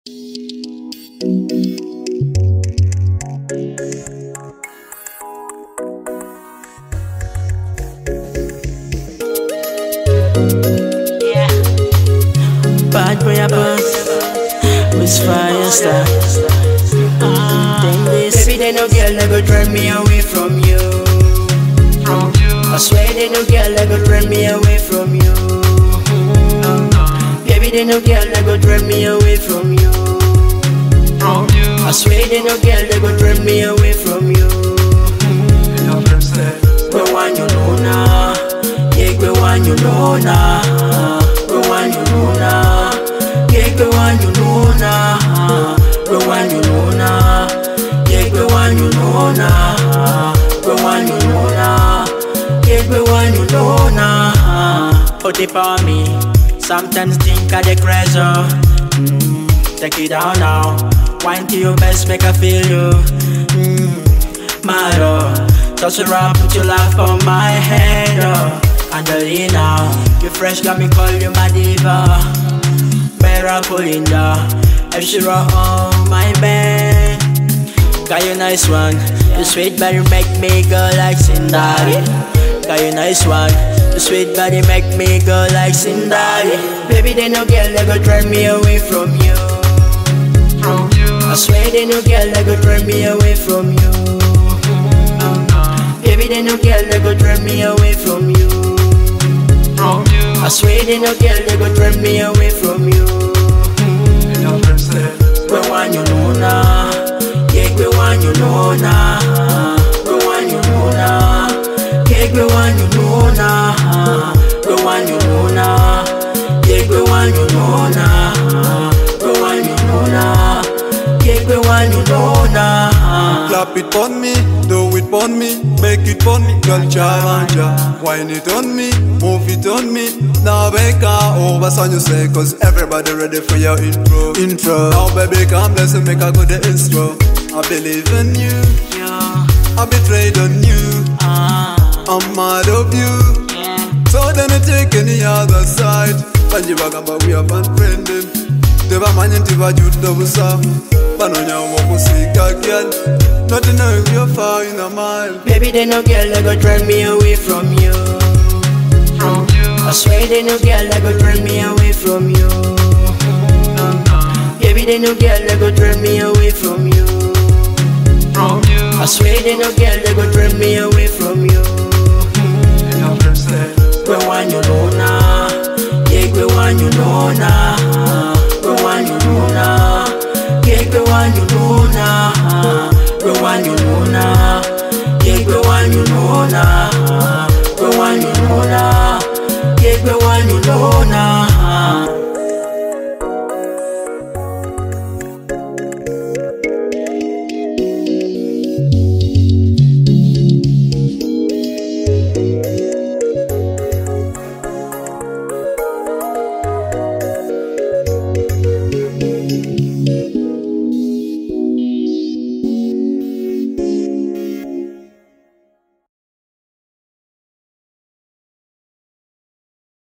Bad boy a buzz with fire star. Then this Baby, they no girl that go drive me away from you. I swear they no girl that go drive me away from you. Baby, they no girl that go drive me away from you. I swear they no girl that go drive me away from you. Go on, you know now. Yeah, go on, you know now. Go on, you know now. Yeah, go on, you know now. Go on, you know now. Yeah, go on, you know now. Go on, you know now. Yeah, go on, you know now. Put it on me. Sometimes think of the pressure. Mm, take it down now. Wine to your best, make I feel you. Mm, my love. Touch it up, put your laugh on my head. Oh. Angelina, you fresh, got me call you my diva. Better Colinda, if she rock on my bed. Got you nice one, you sweet body make me go like Cinderella. Got you nice one, the sweet body make me go like Cinderella. Baby, they no girl that go drive me away from you. I swear they no girl that go drive me away from you. Baby, they no girl that go drive me away from you. I swear they no girl that go drive me away from you. Go on, you know now. Yeah, go on, you know now. Go on, you know now. Yeah, go on, you know now. Go on, you know now. Yeah, go on, you know now. Go on, you know now. Yeah, go on, you know now. Clap it on me, do it on me, make it on me, girl charanja. Wine it on me, move it on me. Now make over son you say, cause everybody ready for your intro. Intro. Now baby come let's make a good intro. I believe in you, yeah, I betrayed on you, ah, I'm mad of you. yeah. So then I take any other side. Banji bagamba we are unfriended. Tebamanye nti bajjudde obusafu banonyawo okusiika gyal Not know you're far in a mile Baby, they no girl that go drive me away from you. I swear they no girl that go drive me away from you. Baby, they no girl that go drive me away from you. I swear they no girl that go drive me away from you. Go on, you know now. Yeah, go on, you know now. Go on, you know now. Yeah, go on, you know now. Go on, you know now. Yeah, go on, you know now. Go on, you know now. Yeah, go on, you know now.